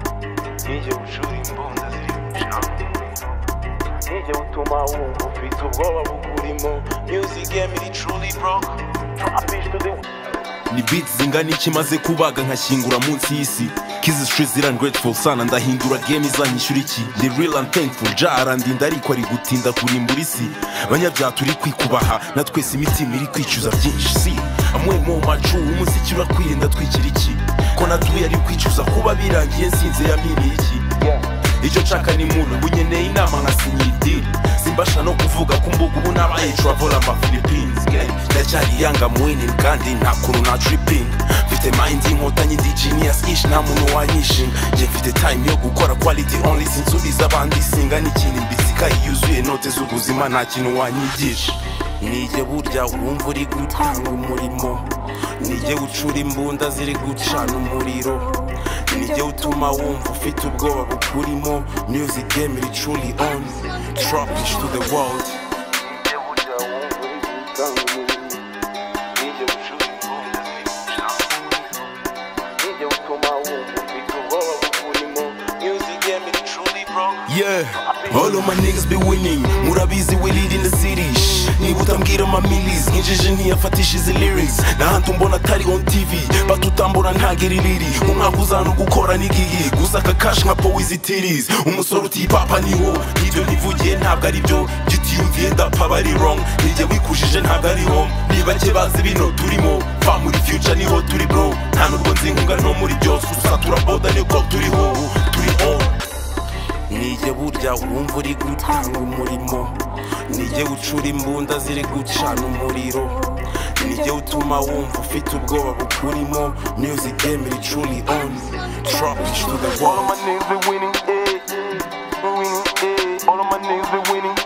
DJ bucura imbunda ziri guca DJ butuma wumva ufite ubwoba bukurimo Music game iri truly bro Drop it to the ni beats zingana iki maze kubaga nkashyingura munsi y'isi kizi street irangrateful sana ndahindura game izanyishyura iki the real and thankful ja arandinda ariko ari gutinda kurimbura isi banyabyaha turi kwikubaha na twese imitima iri kwicuza byinshi si amwe mu macu umuziki urakwirinda twikira iki ko natuye ari kwicuza kuba birangiye nsinze yamiriye iki icyo nshaka ni muntu unyeneye inama nkasinyiye idiri simbasha no kuvuga ko mbuga ubu nabaye travel ama philippines gang ndacyari yanga mwinin kandi nta kuntu na tripping mfite mind inkotanyi ndi genius ish nta muntu wanyishinga njye mfite time yo gukora quality only sinsubiza abandi singa n'ikintu imbitsika yuzuye note z'ubuzima nta kintu wanyigisha nijye burya wumva uri gutanga umurimo nijye ucura imbunda ziri gucana umuriro nijye utuma wumva ufite ubwoba bukurimo music game iri truly on drop it to the world DJ burya wumva uri gutanga umurimo DJ bucura imbunda ziri guca DJ butuma wumva ufite ubwoba bukurimo Music game iri truly bro Yeah, all of my niggas be winning Murabizi we lead in the city Shh, Niba utambwira ama milis Injiji ntiyafatisha izi lyrics N'ahantu mbona atari on TV Batutambura ntagera iriri Umwaka uzana ugukora n'igihe Gusa aka cash nka powizi titties Umusore uti papa niho Ibyo nivugiye ntabwo ari byo Gitiyumviye ndapfa aba ari wrong Nijye wikujije ntabwo ari home Ni bake bazi bino turimo Fa muri future niho turi bro Nta nubwo nzinkunga no muri byose Gusa turaboda niko turiho Turi on nijye burya wumva uri gutanga umurimo nijye ucura imbunda ziri gucana umuriro nijye utuma wumva ufite ubwoba bukurimo music game iri truly on drop it to the All of world my niggas be winning, eh, winning, eh. All of my niggas be winning,